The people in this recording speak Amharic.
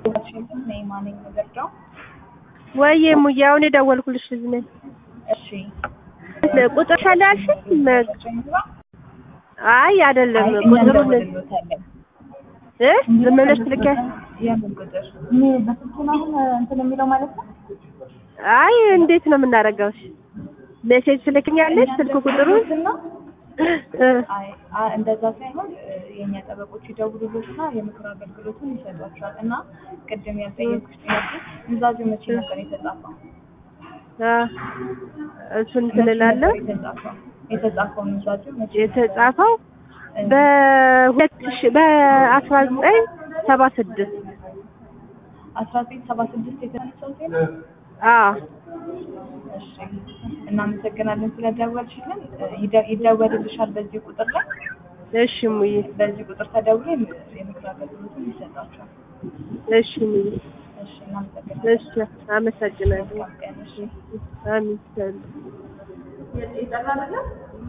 ዋሽንግተን ነኝ ማነኝ የምረዳው? ወይዬ እሙዬ አሁን የደወልኩልሽ ልጅ ነኝ። እሺ ቁጥር ሻላልሽ? አይ አይደለም አይ እኛ ቁጥሩን እንደውልልዎታለን። እ ዝም ብለሽ ትልኪያለሽ? የምን ቁጥር? ምን በስልክ ነው አሁን እንትን የሚለው ማለት ነው? አይ እንዴት ነው የምናደርገው? እሺ ሜሴጅ ትልክኛለሽ ስልክ ቁጥሩን? እና እ አይ አ- እንደዛ ሳይሆን እ፣ የእኛ ጠበቆች ይደውሉልዎትና የምክር አገልግሎቱን ይሰጧቸዋል። እና ቅድም ያልጠየኩሽ ጥያቄ ኑዛዜ መቼ ነበር የተጻፈው? አ እሱን መቼ ትልላለሁ። ነበር የተጻፈው? የተጻፈው ኑዛዜ መቼ ነበር? የተጻፈው እ፣ በሁለት ሺህ በአስራ ዘጠኝ ሰባ ስድስት አስራ ዘጠኝ ሰባ ስድስት የተነሳው ዜና አዎ እሺ እናመሰግናለን ስለደወልሽልን። እ፣ ይደ- ይደወልልሻል በዚህ ቁጥር ላይ እሺ እሙዬ በዚህ ቁጥር ተደውሎ የም- የምክር አገልግሎቱን ይሰጣቸዋል። እሺ እሙዬ እሺ እናመሰግናለን። እሺ አመሰግናለሁ። መልካም ቀን። እሺ አሚን